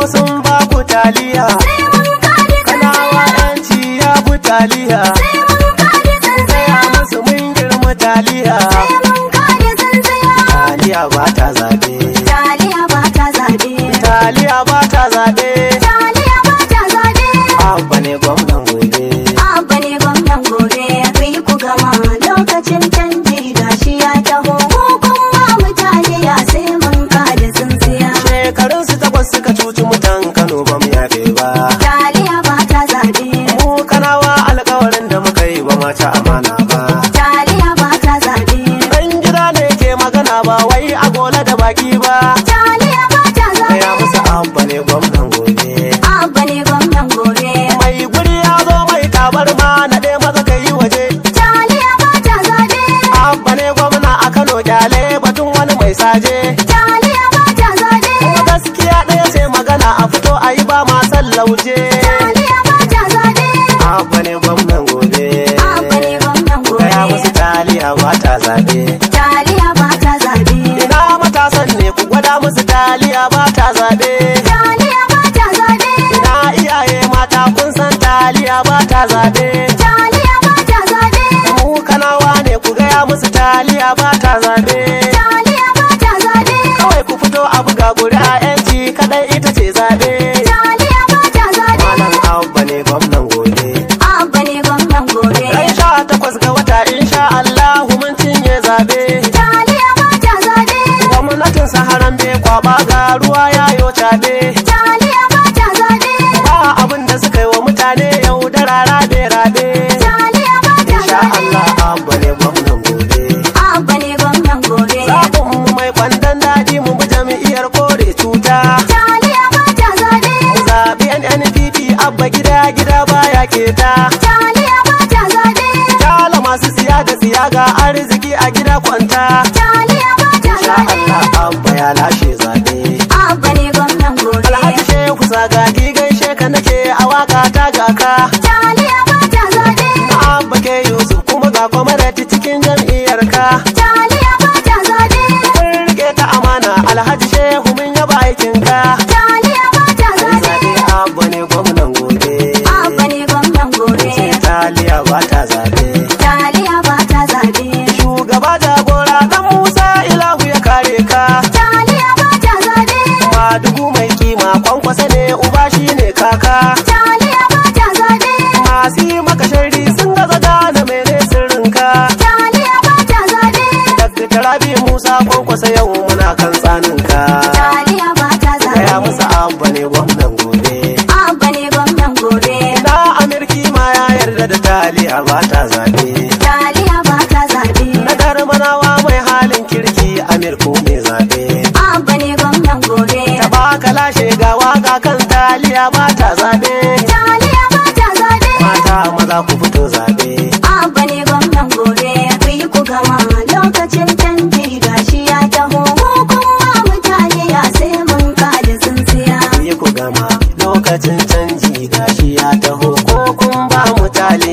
sun ba ku taliya sai mun kada kanawa tsintsiya yanci ya bu taliya sai mun kada gaya tsintsiya musu mun girma taliya sai mun kada tsintsiya taliya ba ta zaɓe taliya ba ta zaɓe taliya ba ta zaɓe taliya ba ta zaɓe abba ne gwamnan gobe Abba ne gwamnan gobe kai ku gama lokacin canji gashi ya taho ko kuma mutane ya sai mun kada tsintsiya shekarun su takwas suka cuci mutan kano ba mu yafe ba taliya ba ta zaɓe mu kanawa alkawarin da muka yi ba ma ci amana ba taliya ba ta zaɓe dan gida ne ke magana ba wai a gola da baki ba taliya ba ta zaɓe gaya musu abba ne gwamnan gobe Abba ne gwamnan gobe mai guri ya zo mai tabarma na ɗaya maza ka yi waje taliya ba ta zaɓe abba ne gwamna a kano kyale batun wani mai saje taliya ba ta zaɓe kuma gaskiya ɗaya sai magana a fito a yi ba ma san lauje taliya ba ta zaɓe abba ne gwamnan gobe Abba ne gwamnan gaya musu gobe taliya ba ta zaɓe taliya ba ta zaɓe ina matasan ne ku gwada musu taliya ba ta zaɓe taliya ba ta zaɓe ina iyaye mata kun san taliya ba ta zaɓe taliya ba ta zaɓe mu kanawa ne ku gaya musu taliya ba ta zaɓe taliya ba ta zaɓe kawai ku fito a buga ƙuri'a yanci kadai ita ce zaɓe taliya ba ta zaɓe malam abba ne gwamnan gobe Abba ne gwamnan gobe ran sha takwas ga wata insha Allahu mun cinye zaɓe taliya ba ta zaɓe gwamnatin saharan bai kwaba ga ruwa ya yo caɓe taliya ba ta zaɓe ba abin da suka yi wa mutane yau da rara da rabe taliya ba ta insha zaɓe Allah abba ne gwamnan gobe Abba ne gwamnan gobe zaɓin mu mai kwandon daɗi mu bi jami'iyar kore cuta taliya ba ta zaɓe zaɓi NNPP abba gida gida baya keta taliya ba ta zaɓe Kala masu siya da siya ga arziki a gida kwanta taliya ba ta insha zaɓe Allah abba ya lashe zaɓe Abba ne gwamnan gobe Alhaji Shehu Sagagi gaishe ka nake a waka ta gaka taliya ba ta zaɓe na abba ke Yusuf kuma ga kwamarati cikin jam'iyyar ka taliya ba ta zaɓe kun rike ta amana Alhaji Shehu mun yaba aikin ka taliya ba ta zaɓe zaɓe abba ne gwamnan gobe Abba ne gwamnan gobe Taliya ba ta zaɓe taliya ba ta zaɓe shugaba jagora dan Musa Ilahu ya kare ka taliya ba ta zaɓe Madugu mai kima kwankwasa ne uba shi ne kaka taliya ba ta zaɓe masu yi maka sharri sun gaza gane mene sirrinka taliya ba ta zaɓe Dr. Rabi Musa kwankwasa yau muna kan tsaninka taliya ba ta Gaya zaɓe musu abba ne gwamnan gobe Abba ne gwamnan gobe Na Amirki ma ya yarda da taliya ba ta zaɓe taliya ba ta zaɓe Na darmanawa mai halin kirki Amirku mai zaɓe Abba ne gwamnan gobe Ta baka lashe ga waka kan taliya ba ta zaɓe taliya ba ta zaɓe Mata maza ku fito zaɓe Abba ne gwamnan gobe ku yi ku gama lokacin canji gashi ya taho mu kuma mutane ya sai mun kada tsintsiya yi ku gama lokacin canji gashi ya taho ko kun ba mu taliya